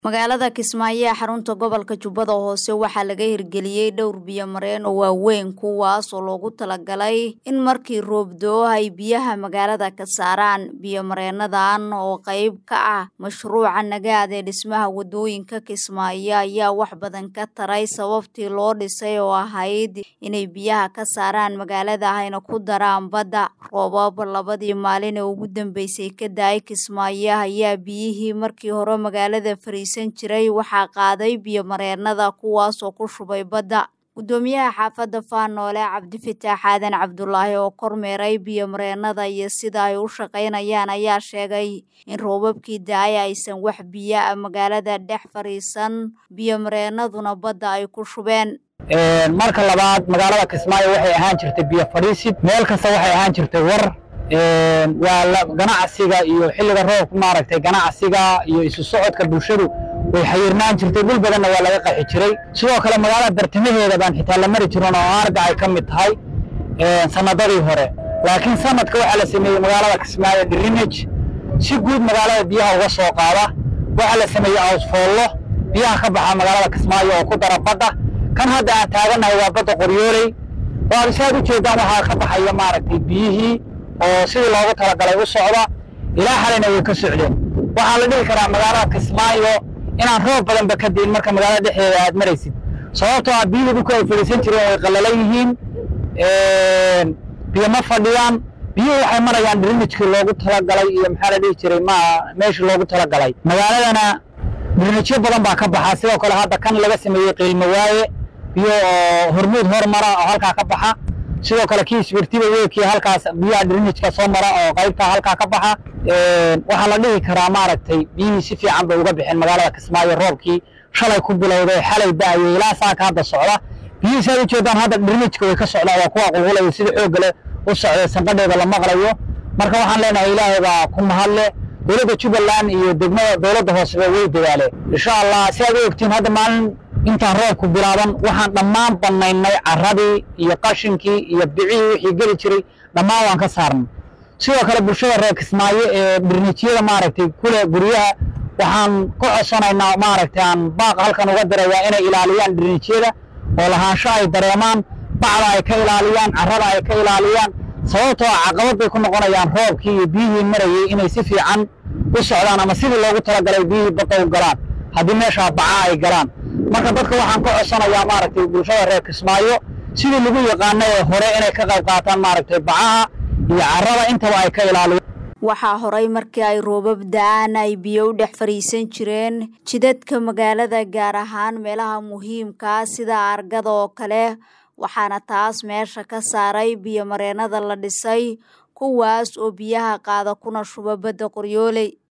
magaalada kismaayo ee xarunta gobolka jubbada hoose waxaa laga hirgeliyey dhowr biyo-mareen oo waaweyn kuwaas oo loogu talagalay in markii roob do-o ay biyaha magaalada ka saaraan biyo-mareenadan oo qayb ka ah mashruuca nagaad ee dhismaha wadooyinka kismaayo ayaa wax badan ka taray sababtii loo dhisay oo ahayd inay biyaha ka saaraan magaalada hayna ku daraan badda roobab labadii maalin ee ugu dambeysay ka da-ay kismaayo ayaa biyihii markii hore magaalada fariis jiray waxaa qaaday biyo-mareenada kuwaasoo ku shubay badda guddoomiyaha xaafadda faanoole cabdifitaax aadan cabdulaahi oo kormeeray biyo-mareenada iyo sida ay u shaqaynayaan ayaa sheegay in roobabkii da-ay aysan wax biyo a magaalada dhex fadhiisan biyo-mareenaduna badda ay ku shubeen marka labaad magaalada kismaayo waxay ahaan jirtay biyo fadhiisid meel kasta waxay ahaan jirtay war waa ganacsiga iyo xilliga roobka maaragtay ganacsiga iyo isu socodka bulshadu way xayirnaan jirtay dhul badanna waa laga qaxi jiray sidoo kale magaalada bartamaheeda baan xitaa la mari jirin oo aarga ay ka mid tahay sanadadii hore laakiin sanadka waxaa la sameeyey magaalada kismaayo drinage si guud magaalada biyaha uga soo qaada waxaa la sameeyey awsfoollo biyaha ka baxa magaalada kismaayo oo ku dara badda kan hadda aan taagannahay waa badda qoryooley waa saad u jeedaan waxaa ka baxaya maaragtay biyihii oo sidii loogu talagalay u socda ilaa xalayna way ka socdeen waxaa la dhihi karaa magaalada kismaayo inaan roob badanba ka diin marka magaalada dhexdeeda aad maraysid sababtoo ah biyihii dhulka ay fadhiisan jireen way qallalan yihiin biyo ma fadhiyaan biyuhu waxay marayaan drinajkii loogu talagalay iyo maxaa la dhihi jiray ma meeshii loogu talagalay magaaladana drinajyo badan baa ka baxa sidoo kale hadda kan laga sameeyey qiilmo waaye biyo oo hormuud hormara oo halkaa ka baxa sidoo kale kii isbirtiba weelkii halkaas biyaha drinajka soo mara oo qaybta halkaa ka baxa waxaa la dhihi karaa maaragtay biyihii si fiican bay uga bixeen magaalada kismaayo roobkii shalay ku bilowday xalay da-ayay ilaa saaka hadda socda biyihii saad ujeedaan hadda drinajka way ka socdaan waa kuwa qulqulaya sida xoogga leh u socday sanqadheeda la maqlayo marka waxaan leenahay ilaahay baa ku mahadle dowladda jubbaland iyo degmada dowladda hooseba way dadaaleen insha allah si aad u ogtiin hadda maalin intaan roobku bilaaban waxaan dhammaan bannaynay carradii iyo qashinkii iyo bicihii wixii geli jiray dhammaan waan ka saarnay sidoo kale bulshada reer kismaayo ee birnijyada maaragtay kule guryaha waxaan ka codsanaynaa maaragtay aan baaqa halkan uga dirayaa inay ilaaliyaan birnijyada oo lahaansho ay dareemaan bacda ay ka ilaaliyaan carrada ay ka ilaaliyaan sababtoo ah caqabad bay ku noqonayaan roobkii iyo biyihii marayay inay si fiican u socdaan ama sidii loogu talagalay biyihii badda u galaan haddii meeshaa baca ay galaan marka dadka waxaan ka codsanayaa maaragtay bulshada reer kismaayo sidii lagu yaqaana ee hore inay ka qayb qaataan maaragtay bacaha iyo carrada intaba ay ka ilaaliyaan waxaa horay markii ay roobab da-aan ay biyo u dhex fadhiisan jireen jidadka magaalada gaar ahaan meelaha muhiimkaa sida argada oo kale waxaana taas meesha ka saaray biyo-mareenada la dhisay kuwaas oo biyaha qaada kuna shuba badda qoryooley